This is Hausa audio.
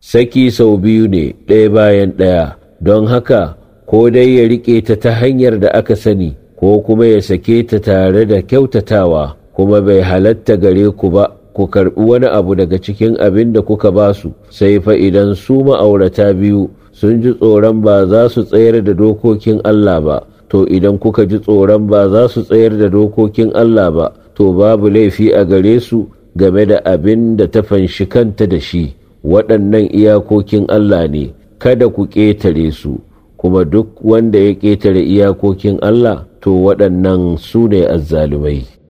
saki sau biyu ne ɗaya bayan ɗaya don haka ko dai ya riƙe ta ta hanyar da aka sani ko kuma ya sake ta tare da kyautatawa kuma bai halatta gare ku ba ku karɓi wani abu daga cikin abin da kuka ba su sai fa idan su ma'aurata biyu sun ji tsoron ba za su tsayar da dokokin Allah ba to idan kuka ji tsoron ba za su tsayar da dokokin Allah ba to babu laifi a gare su game da abin da ta fanshi kanta da shi waɗannan iyakokin Allah ne kada ku ƙetare su kuma duk wanda ya ƙetare iyakokin Allah to waɗannan su ne azzalumai.